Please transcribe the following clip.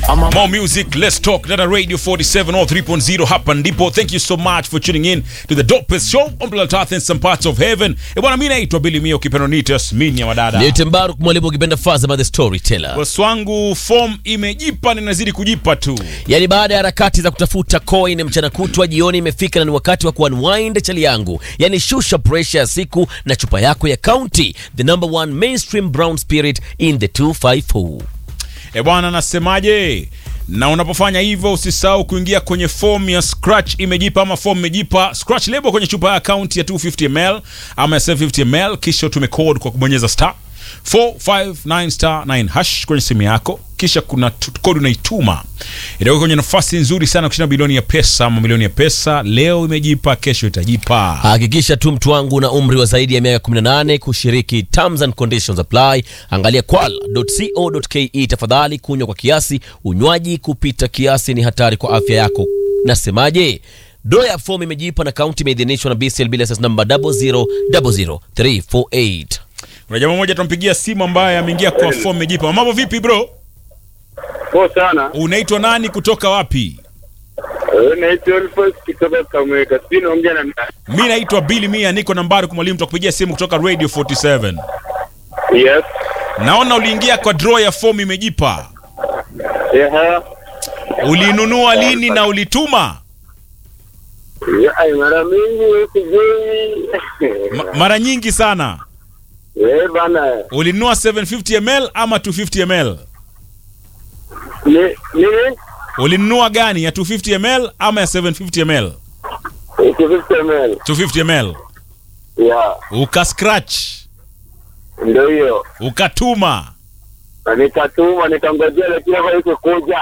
More music, let's talk. Dada Radio 47 or 3.0 hapa ndipo. Thank you so much for tuning in to the dopest show on planet Earth and some parts of heaven. E bwana, mimi naitwa Billy Mio kipendo nitas mini ya wadada. Niite Mbaruk mwalimu ukipenda Fazama the storyteller. Boss wangu form imejipa na inazidi kujipa tu. Yaani baada ya harakati za kutafuta coin mchana kutwa, jioni imefika na ni wakati wa kuunwind chali yangu. Yaani shusha pressure ya siku na chupa yako ya County, the number one mainstream brown spirit in the 254. E bwana, nasemaje? Na unapofanya hivyo usisahau kuingia kwenye form ya Scratch imejipa ama form imejipa. Scratch lebo kwenye chupa ya account ya 250 ml ama ya 750 ml, kisha utume code kwa kubonyeza star 459 star 9 hash kwenye simu yako, kisha kuna tu- code unaituma, itakuwa kwenye nafasi nzuri sana kushinda bilioni ya pesa ama milioni ya pesa. Leo imejipa, kesho itajipa. Hakikisha tu mtu wangu na umri wa zaidi ya miaka 18 kushiriki. Terms and conditions apply. Angalia kwal.co.ke tafadhali. Kunywa kwa kiasi, unywaji kupita kiasi ni hatari kwa afya yako. Nasemaje? Doa ya fomu imejipa na kaunti imeidhinishwa na BCLB license number 0000348. Kuna jamaa mmoja tunampigia simu ambaye ameingia kwa form imejipa. Mambo vipi bro? Poa sana. Unaitwa nani kutoka wapi? Eh, Naitwa Elfas kutoka Kamweka. Sijui naongea na nani? Mi naitwa Billy Mia, niko nambari kwa mwalimu, tutakupigia simu kutoka Radio 47. Yes. Naona uliingia kwa draw ya fomu imejipa. Yeah. Ulinunua lini na ulituma? Yeah, ai, mara mingi wewe sijui. Ma mara nyingi sana. Eh, bana. Ulinunua 750 ml ama 250 ml? Ni nini? Ulinunua gani ya 250 ml ama ya 750 ml? Iko 50 ml. 250 ml. Yeah. Uka scratch, Ndio hiyo. ukatuma. Na nikatuma nikangojea lakini haiko kuja.